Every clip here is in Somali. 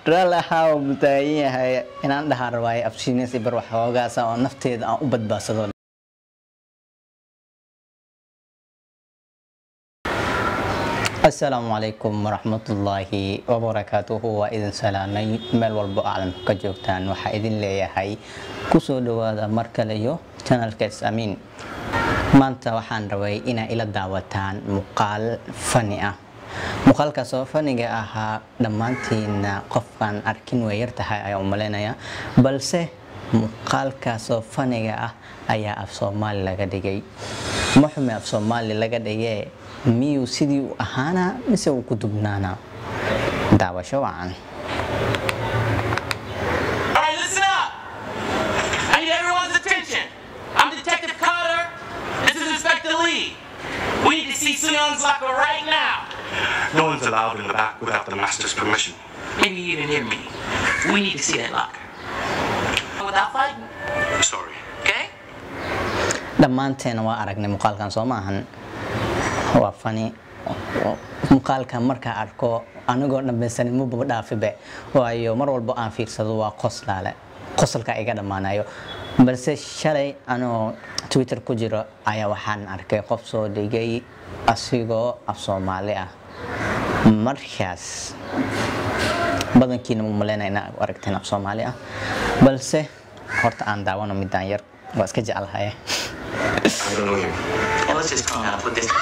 raali ahaa uu taagan yahay inaan dhahaa rabaayo afshiinaysi bar wax hoogaasa oo nafteeda aan u badbaadsado asalaamu calaykum waraxmatullaahi wabarakaatuhu waa idin salaamay meel walbo aclamka ka joogtaan waxaa idin leeyahay kusoo dhawaada mar kale iyo janalka is-amiin maanta waxaan rabay inaa ila daawataan muuqaal fani ah muuqaalkaas oo faniga ahaa dhammaantiina qofkaan arkin way yartahay ayaa u malaynaya balse muuqaalkaasoo faniga ah ayaa af soomaali laga dhigay muxume af soomaali laga dhigee miyuu sidii u ahaana mise uu ku dubnaana daawasho wacan All right, listen up. I need everyone's attention. I'm Detective Carter. This is Inspector Lee. We need to see Sunyoung's locker right now. No one's allowed in the back without the master's permission. Maybe you didn't hear me. We need to see that locker. Without fighting, Sorry. okay? dhammaanteena waa aragnay muuqaalkan soo maahan waa fani muuqaalkan markaa arko anigoo dhammaysanin mababa dhaafibe waayo mar walbo aan fiirsado waa qoslaale qosolka iga dhammaanayo balse shalay anoo twitter ku jiro ayaa waxaan arkay qof soo dhigay asigoo af soomaali ah markaas badankiina mu maleyna inaa aragteen af soomaali ah balse horta aan daawano midaan yar waa iska jeclahaye I don't know you. Well, let's just calm down and put this.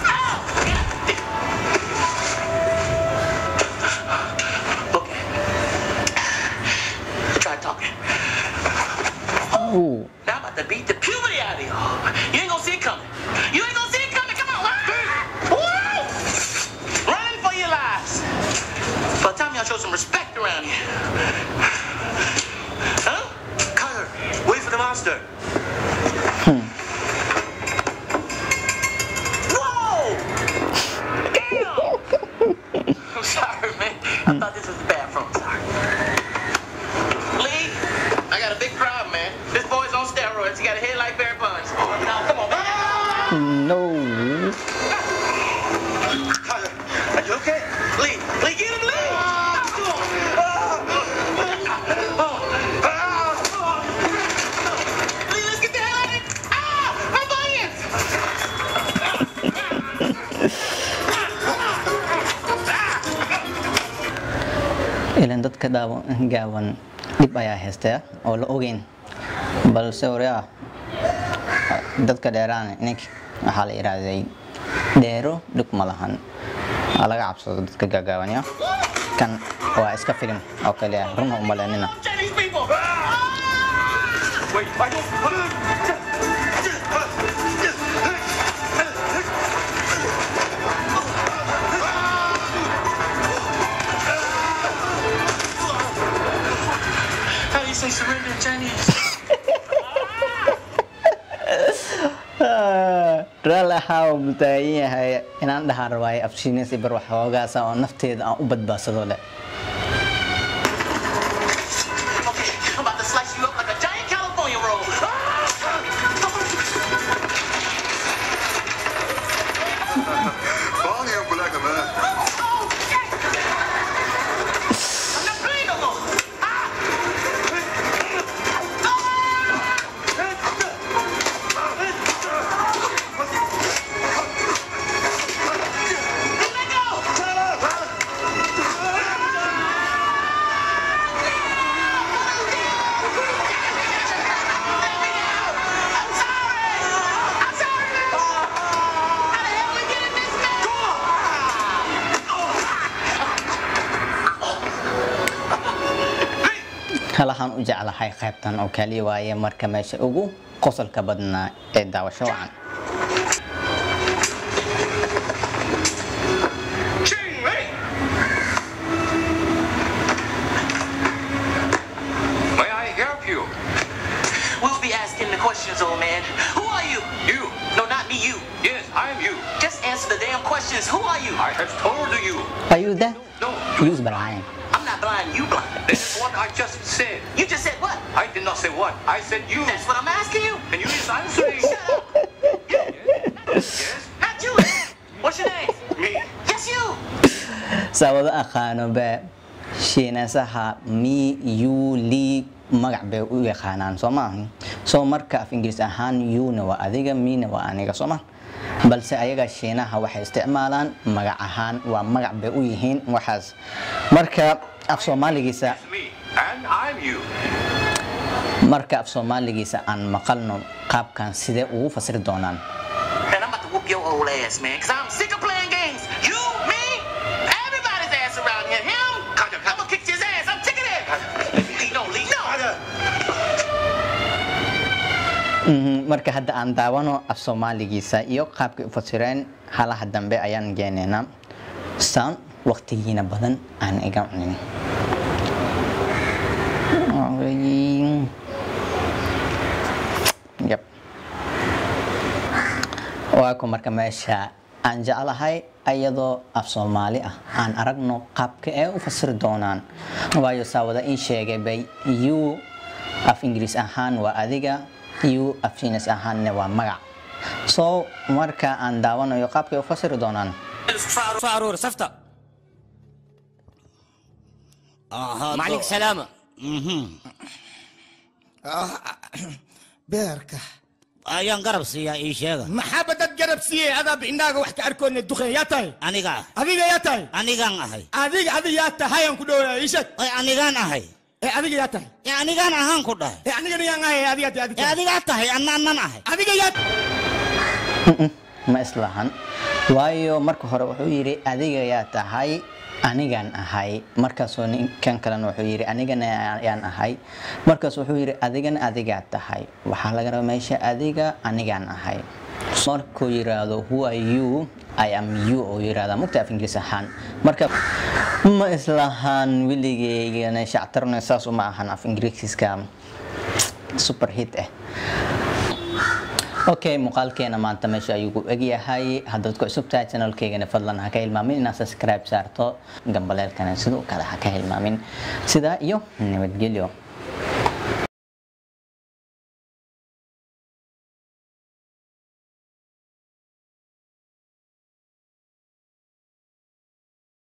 Okay. Try talking. Ooh. Now I'm about to beat the puberty out of you. You ain't gonna see it coming. You ain't gonna see it coming. Come on. Woo! Running for your lives. By the time y'all show some respect around here. Huh? Kyler, wait for the master. Whoa! Damn! I'm sorry, man. I thought this was the bathroom. Sorry. Lee, I got a big problem, man. This boy's on steroids. He got a head like Barry Bonds. Now, come on, man. No. Kyler, are you okay? Lee, Lee, get him, Lee! Lee, let's get the hell out of here! Ah! My bunions! ilan dadka daawan gaawan dhib ayaa haystaya oo la ogeyn balse waryaa dadka dheeraan nink waxaa la yidhaahday dheero dhib ma lahan waa laga cabsado dadka gaagaawan ya kan waa iska filim oo kaliya runa umaleynina Chinese people! Wait, I don't. How do you say surrender in Chinese? raali ahaa uu taagan yahay inaan dhahaa rabaayo afshiinaysi bar wax hoogaasa oo nafteeda aan u badbaadsado leh Okay, I'm about to slice you up like a giant California roll. Bang yang belag man. I'm not playing no more. Let go! I'm sorry! I'm sorry! How the hell we get in this mess? halahaan u jeclahay qaybtan oo kaliya waaye marka meesha ugu qosolka badnaa ee daawasho wacan Ching, hey! May I help you? We'll be asking the questions, old man. Who are you? You. No, not me, you. Yes, I am you. Just answer the damn questions. Who are you? I have told you. are you there No, use Brian I'm not blind, you blind. this is what I just said. You just said what? I did not say what. I said you. That's what I'm asking you. And you is answering. Shut up. yes, Not you. What's your name? me. Yes, you. saa wada aqaano be shiinasaha mi you li magac bay u yaqaanaan soo maaha soo marka af ingiriis ahaan yuna waa adiga mina waa aniga soo ma balse ayaga shiinaha waxay isticmaalaan magac ahaan waa magac bay u yihiin waxaas marka af soomaaligiisa It's me, and I'm you. marka af soomaaligiisa aan maqalno qaabkan sidee ugu fasiri doonaan Man, I'm about to whoop your old ass, man, because I'm sick of playing games. You, me, everybody's ass around here. Him, I'm gonna kick his ass. I'm sick of that. Lee, no, Lee, no. Mhm, marka hadda aan daawano af soomaaligiisa iyo qaabkay u fasireen halaha dambe ayaan geenaynaa saan waqtigiina badan aan iga cunin Yep. waa ku marka meesha aan jeclahay ayadoo af soomaali ah aan aragno qaabka ee u fasiri doonaan waayo saawada ii sheegay bay you af ingiriis ahaan waa adiga you af shiinis ahaanna waa magac so marka aan daawanayo qaabkay u fasiri doonaan فارور سفته Aha, معليك to- سلامة beerka ayaan garab siiyaa ii sheega maxaa dad garab siiyey adaa indhaaga wax ka arkoona duqeen yaa tahay aniga adiga yaa tahay anigaan ahay adiga adiga yaa tahay aan ku dhowraa ii sheeg ay anigaan ahay ee adiga yaa tahay ee anigaan ahaan ku dhahay ee anigana yaan ahay adiga tahay ee adiga adigaa tahay anna annan ahay adiga yaa ma islahan waayo marka hore wuxuu yidhi adiga yaa tahay anigan ahay markaasoo ninkan kalena wuxuu yidhi anigana ayaan ahay markaas wuxuu yidhi adigana adigaa tahay waxaa laga rabaa meesha adiga anigaan ahay markuu yiraahdo who are you I am you oo yiraahdaa mugta af ingiriis ahaan marka ma islahan weligeygana shactarna saas uma ahan af ingiriiska super hit ah okay muuqaalkeena maanta meesha ayuu ku egyahay haddaad ku cusub tahay channelkeygana fadlan ha ka hilmaamin inaad subscribe saarto gambaleelkana sidoo kale ha ka hilmaamin sidaa iyo nabadgelyo